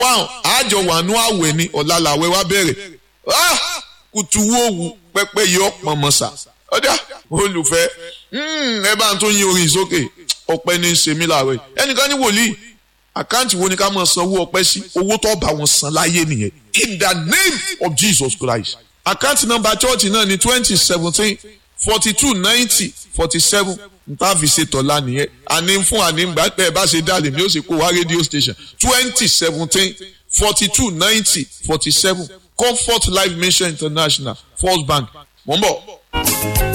pound àjọ wàánú àwẹ̀ ni ọ̀la làwẹ̀ wá bẹ̀rẹ̀ kùtù wo wù pẹ́pẹ́ yọ pọ̀nmọ́sà ọ̀dà olùfẹ́ ẹ bá ń tó yin orin sókè ọpẹ́ ní í ṣe mí láàárọ̀ ẹnìkan ní wòlíì àkáǹtì wo ni ká máa sanwó ọpẹ́ sí owó tó bá wọn san láyé nìyẹn in the name of Jesus Christ àkáǹtì nọ́mbà chọ́ọ̀tì náà ní twenty seventeen forty two ninety forty seven nta fi ṣe tọ́lá nìyẹn àní fún àní gbà pé ẹ bá ṣe dá lèmi ó sì kó wá rédíò station twenty seventeen forty two ninety forty seven Comfort Life Mission International First Bank mò ń bọ̀.